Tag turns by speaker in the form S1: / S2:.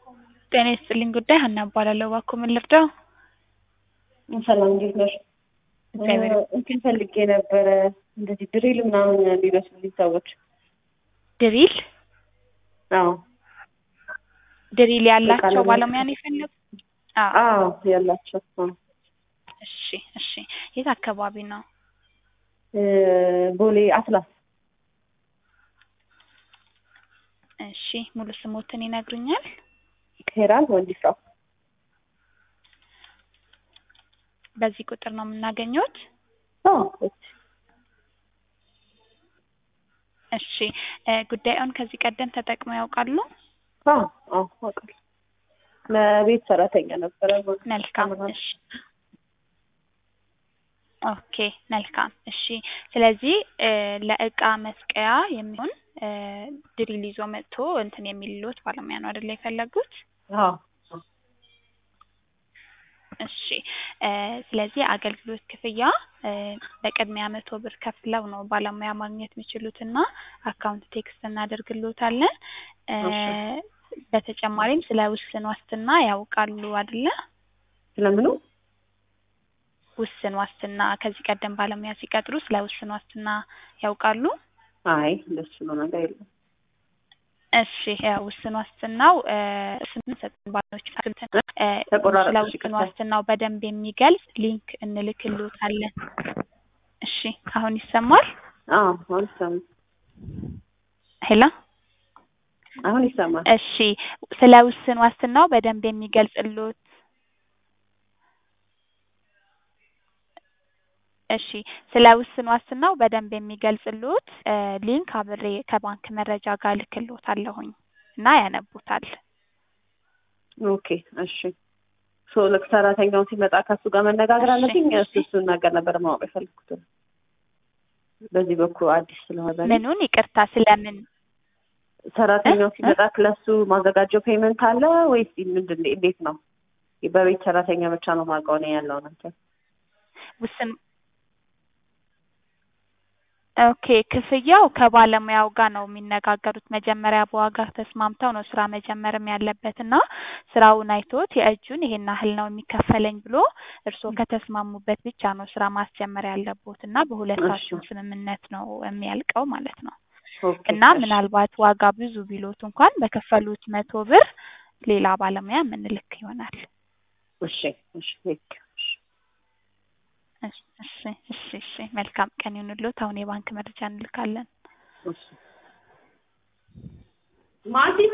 S1: ጤና ይስጥልኝ ጉዳይ ሀና እባላለሁ። እባክዎ ምን ልርዳው?
S2: ሰላም እንዴት ነሽ?
S1: እግዚአብሔር
S2: እንትን ፈልጌ ነበረ እንደዚህ ድሪል ምናምን የሚመስሉልኝ ሰዎች።
S1: ድሪል
S2: አዎ
S1: ድሪል ያላቸው
S2: ለመ-
S1: ባለሙያ ነው የፈለጉት? አዎ
S2: አዎ ያላቸው አዎ።
S1: እሺ እሺ። የት አካባቢ ነው?
S2: እ ቦሌ አትላስ
S1: እሺ ሙሉ ስሞትን ይነግሩኛል?
S2: ሄራን ወንዲፍራው
S1: በዚህ ቁጥር ነው የምናገኘውት?
S2: አዎ እሺ።
S1: እሺ እ ጉዳዩን ከዚህ ቀደም ተጠቅመው ያውቃሉ?
S2: አዎ አዎ አውቃለሁ። ለቤት ሰራተኛ ነበረ
S1: መልካም እሺ። ኦኬ መልካም እሺ። ስለዚህ እ ለእቃ መስቀያ የሚሆን እ ድሪል ይዞ መጥቶ እንትን የሚልሎት ባለሙያ ነው አይደለ የፈለጉት?
S2: አዎ
S1: እሺ እ ስለዚህ አገልግሎት ክፍያ እ በቅድሚያ መቶ ብር ከፍለው ነው ባለሙያ ማግኘት የሚችሉት እና አካውንት ቴክስት እናደርግሎታለን። እ
S2: እሺ።
S1: በተጨማሪም ስለ ውስን ዋስትና ያውቃሉ አይደለ?
S2: ስለምኑ
S1: ውስን ዋስትና ከዚህ ቀደም ባለሙያ ሲቀጥሩ ስለ ውስን ዋስትና ያውቃሉ?
S2: አይ እንደሱ ነው ነገር የለም።
S1: እሺ ያው ውስን ዋስትናው እ ስንት ሰጥን ባለሙያዎች ስንት እ
S2: ተቆራረጠ
S1: ስለ
S2: እሺ፣
S1: ውስን
S2: ይቅርታ።
S1: ዋስትናው በደንብ የሚገልጽ ሊንክ እንልክልዎታለን። እሺ አሁን ይሰማል?
S2: አዎ አሁን ይሰማል።
S1: ሄሎ
S2: አሁን ይሰማል።
S1: እሺ ስለ ውስን ዋስትናው በደንብ የሚገልጽልዎት እሺ ስለ ውስን ዋስትናው በደንብ የሚገልጽልዎት እ ሊንክ አብሬ ከባንክ መረጃ ጋር እልክልዎታለሁኝ እና ያነቡታል።
S2: ኦኬ እሺ። ሶ ልክ ሰራተኛው ሲመጣ ከሱ ጋር መነጋገር
S1: እሺ፣
S2: አለብኝ።
S1: እሺ።
S2: እሱ እሱን ነገር ነበር ማወቅ የፈለኩት በዚህ በኩል አዲስ ስለሆነ እኔ።
S1: ምኑን ይቅርታ ስለምን
S2: ሰራተኛው
S1: እ?
S2: ሲመጣ ለሱ ማዘጋጀው ፔመንት አለ ወይስ ምንድን ነው? እንዴት ነው? በቤት ሰራተኛ ብቻ ነው የማውቀው እኔ ያለው ነገር።
S1: ውስን ኦኬ ክፍያው ከባለሙያው ጋር ነው የሚነጋገሩት። መጀመሪያ በዋጋ ተስማምተው ነው ስራ መጀመርም ያለበት እና ስራውን አይቶት የእጁን ይሄን ያህል ነው የሚከፈለኝ ብሎ እርስዎ ከተስማሙበት ብቻ ነው ስራ ማስጀመር ያለቦት እና በሁለታችሁም
S2: እሺ።
S1: ስምምነት ነው የሚያልቀው ማለት ነው።
S2: ኦኬ
S1: እና
S2: እሺ።
S1: ምናልባት ዋጋ ብዙ ቢሎት እንኳን በከፈሉት መቶ ብር ሌላ ባለሙያ የምንልክ ይሆናል።
S2: እሺ እሺ ቴንክ ዩ። እሺ
S1: እሺ እሺ እሺ እሺ መልካም ቀን ይሁንልዎት። አሁን የባንክ መረጃ እንልካለን።
S2: እሺ ማቲ